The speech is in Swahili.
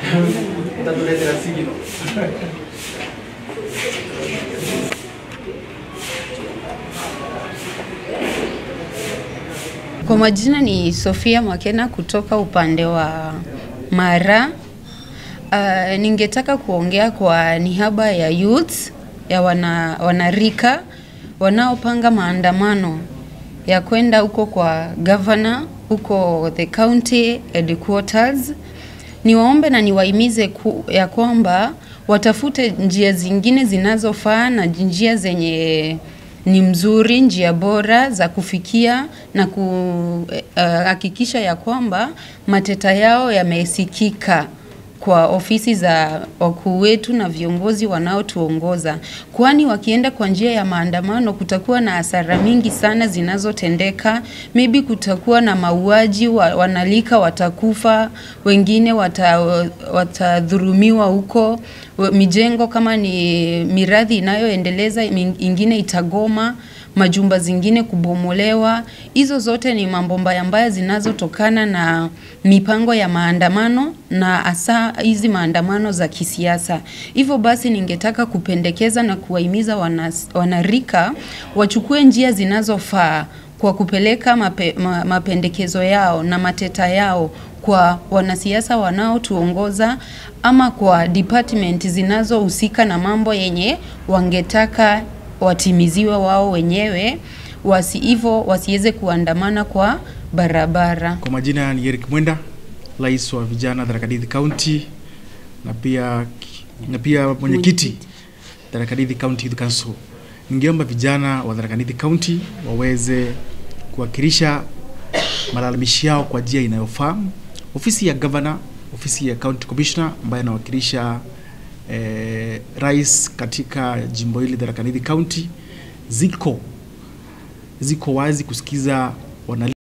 utatuletea sigino. Kwa majina ni Sofia Mwakena kutoka upande wa Mara. Uh, ningetaka kuongea kwa niaba ya youth ya wana, wanarika wanaopanga maandamano ya kwenda huko kwa governor huko the county headquarters. Niwaombe na niwahimize ku, ya kwamba watafute njia zingine zinazofaa na njia zenye ni mzuri, njia bora za kufikia na kuhakikisha uh, ya kwamba mateta yao yamesikika kwa ofisi za wakuu wetu na viongozi wanaotuongoza, kwani wakienda kwa njia ya maandamano kutakuwa na hasara mingi sana zinazotendeka. Maybe kutakuwa na mauaji, wa, wanalika watakufa, wengine wata, watadhurumiwa huko, mijengo kama ni miradhi inayoendeleza ingine itagoma majumba zingine kubomolewa. Hizo zote ni mambo mbaya mbaya zinazotokana na mipango ya maandamano na hasa hizi maandamano za kisiasa. Hivyo basi, ningetaka kupendekeza na kuwahimiza wana, wanarika wachukue njia zinazofaa kwa kupeleka mape, ma, mapendekezo yao na mateta yao kwa wanasiasa wanaotuongoza ama kwa department zinazohusika na mambo yenye wangetaka watimiziwe wao wenyewe, wasi hivyo wasiweze kuandamana kwa barabara. Kwa majina ni Eric Mwenda, rais wa vijana Tharaka Nithi County na pia na pia mwenyekiti Tharaka Nithi County Youth Council. Ningeomba vijana wa Tharaka Nithi County waweze kuwakilisha malalamishi yao kwa njia inayofaa. Ofisi ya governor, ofisi ya county commissioner ambaye anawakilisha eh, rais katika jimbo hili Tharaka Nithi County ziko ziko wazi kusikiza wana